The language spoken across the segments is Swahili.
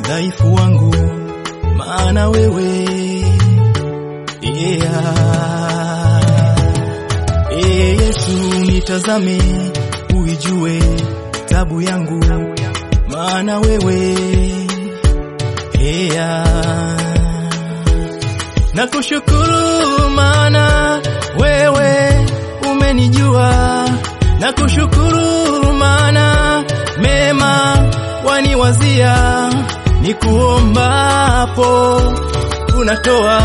udhaifu wangu, maana wewe yeah. Ee Yesu, nitazame uijue tabu yangu, maana wewe yeah. Nakushukuru maana wewe umenijua, nakushukuru maana mema waniwazia, nikuombapo unatoa,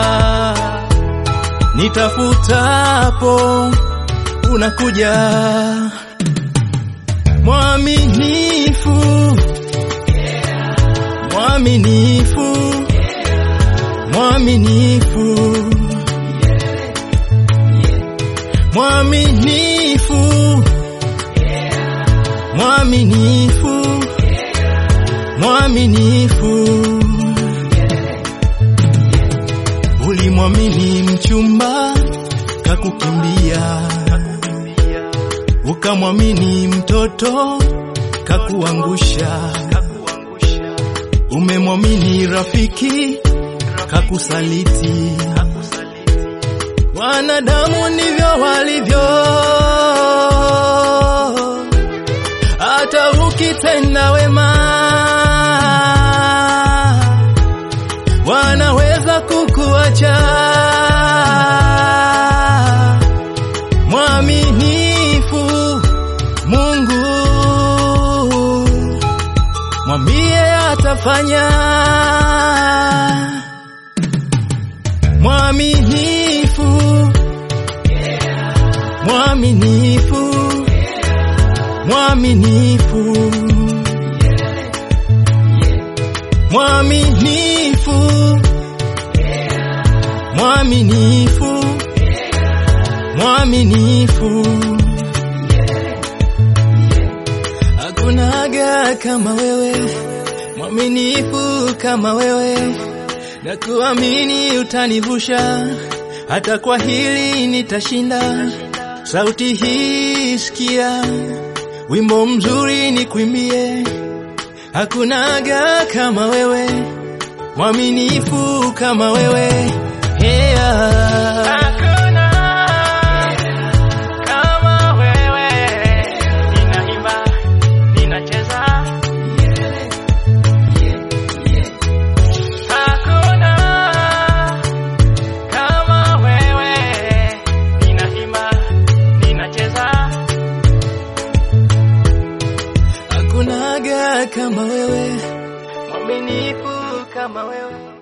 nitafutapo unakuja, mwaminifu, mwaminifu, mwaminifu, mwaminifu, mwaminifu, mwaminifu. Ulimwamini mchumba kakukimbia, ukamwamini mtoto kakuangusha, umemwamini rafiki kakusaliti. Wanadamu ndivyo walivyo, hata ukitenda wema wanaweza kukuacha. Mwaminifu Mungu, mwambie atafanya. Mwaminifu, mwaminifu, mwaminifu, mwaminifu, mwaminifu, mwaminifu. Hakunaga kama wewe, mwaminifu kama wewe, na kuamini utanivusha, hata kwa hili nitashinda. Sauti hii sikia, wimbo mzuri ni kuimbie. Hakunaga kama wewe, mwaminifu kama wewe, yeah. Hakuna kama wewe, ninaimba, ninacheza. Hakuna kama wewe, ninaimba, ninacheza. Hakunaga kama wewe, mwaminifu kama wewe.